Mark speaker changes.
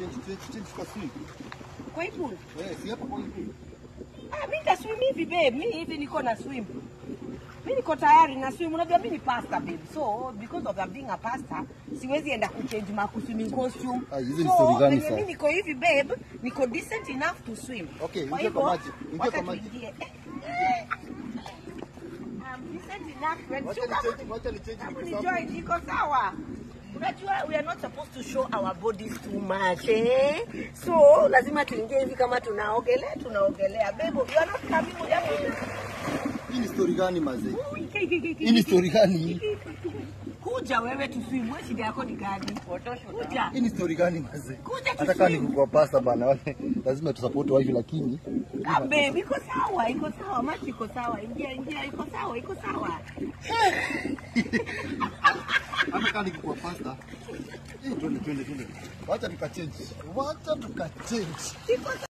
Speaker 1: change change change kwa swim.
Speaker 2: Kwa hii pool.
Speaker 1: Eh, si hapa kwa hivi.
Speaker 2: Ah, mi nitaswim hivi babe. Mi hivi niko na swim. Mi niko tayari na swim. Unajua mi ni pastor babe. So because of I'm being a pastor, siwezi enda kuchange ma swimming costume.
Speaker 1: Ah, hizi ni
Speaker 2: so,
Speaker 1: story gani
Speaker 2: venye
Speaker 1: sasa?
Speaker 2: mi niko hivi babe, niko decent enough to swim.
Speaker 1: Okay,
Speaker 2: Kwa
Speaker 1: ingia kwa
Speaker 2: hivyo,
Speaker 1: maji. Ingia
Speaker 2: wacha
Speaker 1: kwa maji.
Speaker 2: tuingie. I'm decent enough. When
Speaker 1: Wacha
Speaker 2: you
Speaker 1: ni
Speaker 2: come-
Speaker 1: change, wacha ni change
Speaker 2: Hebu
Speaker 1: niko
Speaker 2: ni
Speaker 1: sawa.
Speaker 2: join, iko sawa. Unajua we are not supposed to show our bodies too much eh? So lazima tuingie hivi kama tunaogelea tunaogelea. Bebo, you are not coming with us.
Speaker 1: Hii ni story gani mazee? Hii ni story gani?
Speaker 2: Kuja wewe tuswim, wewe shida yako ni gani? Kuja.
Speaker 1: Hii ni story gani mazee?
Speaker 2: Kuja
Speaker 1: Hata kama
Speaker 2: tuswim.
Speaker 1: niko kwa pasta bana, wale lazima tusupport wife lakini
Speaker 2: Ah, babe, iko sawa, iko sawa, machi iko sawa. Ingia, ingia, iko sawa, iko sawa.
Speaker 1: hata kama niko kwa pasta. Eh, twende twende twende. Wacha tukachange. Wacha tukachange.
Speaker 2: Iko